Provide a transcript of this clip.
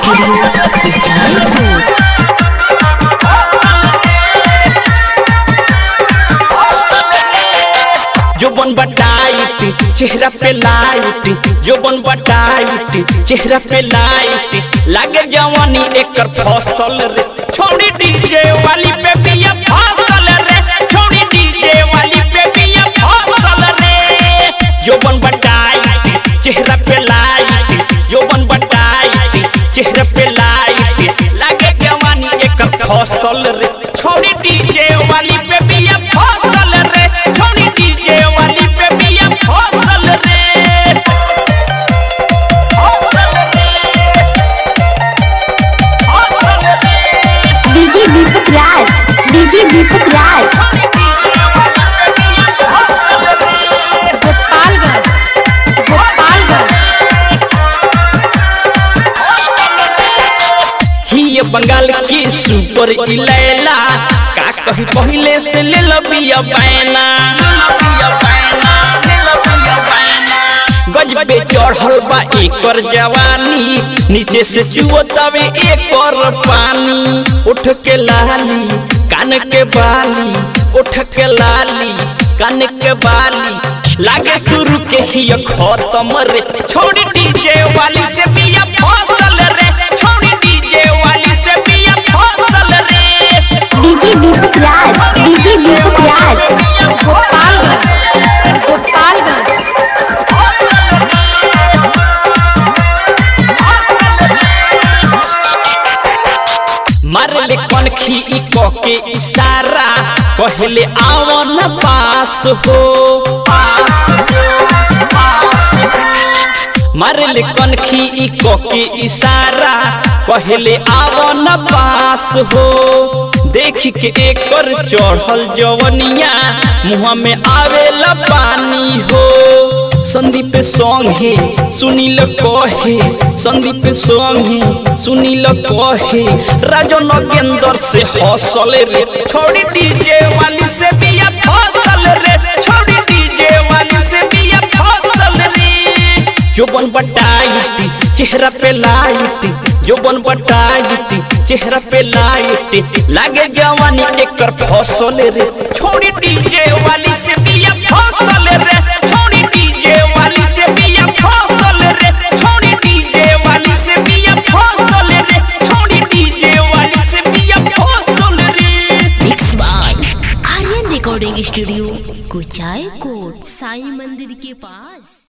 studio Jaipur जोबन बटाइट चेहरा पे light जोबन बटाइट चेहरा पे लाइट लागे जवानी एकर फसल रे छोड़ी डीजे वाली पे बिया फसल रे छोड़ी डीजे वाली पे बिया फसल रे जोबन बटाइट चेहरा पे लाइट जोबन बटाइट चेहरा पे लाइट लागे जवानी एकर फसल रे छोड़ी डीजे वाली पे बिया फसल रे छोड़ी डीजे वाली पे बिया फसल रे फसल रे फसल रे डीजे दीपक राज डीजे दीपक राज गोपालगंज गोपालगंज ही ये बंगाल की सुपर इलैला का कही पहले से ले लो बिया बैना गजबे चढ़ल बा एकर जवानी नीचे से चुवतावे एकर पानी उठ के लाली कान के बाली उठ के लाली कान के बाली लागे शुरू के ही ये खत्म रे छोड़ी डीजे वाली से बिया फसल रे छोड़ी डीजे वाली से बिया फसल रे डीजे दीपक राज डीजे दीपक राज गोपालगंज गोपालगंज मारले कनखी ई क के इशारा कहले आवन पास हो पास हो पास हो मारले कनखी ई क के इशारा कहले आवन पास हो देख के एकर चढ़ल जवनिया मुँह में आवेला पानी हो संदीप संगे सुनील कहे संदीप संगे सुनील कहे राजन गेंदर से हौसल रे छोड़ी डीजे वाली से बिया फसल रे छोड़ी डीजे वाली से बिया फसल रे जोबन बटाइट चेहरा पे लाइट जोबन बटाइट चेहरा पे लाइट लागे जवानी एकर फसल रे छोड़ी डीजे वाली से बिया फसल रे छोड़ी डीजे वाली से बिया फसल रे छोड़ी डीजे वाली से बिया फसल रे छोड़ी डीजे वाली से बिया फसल रे mix by Aryan recording studio Kuchaikote Sai मंदिर के पास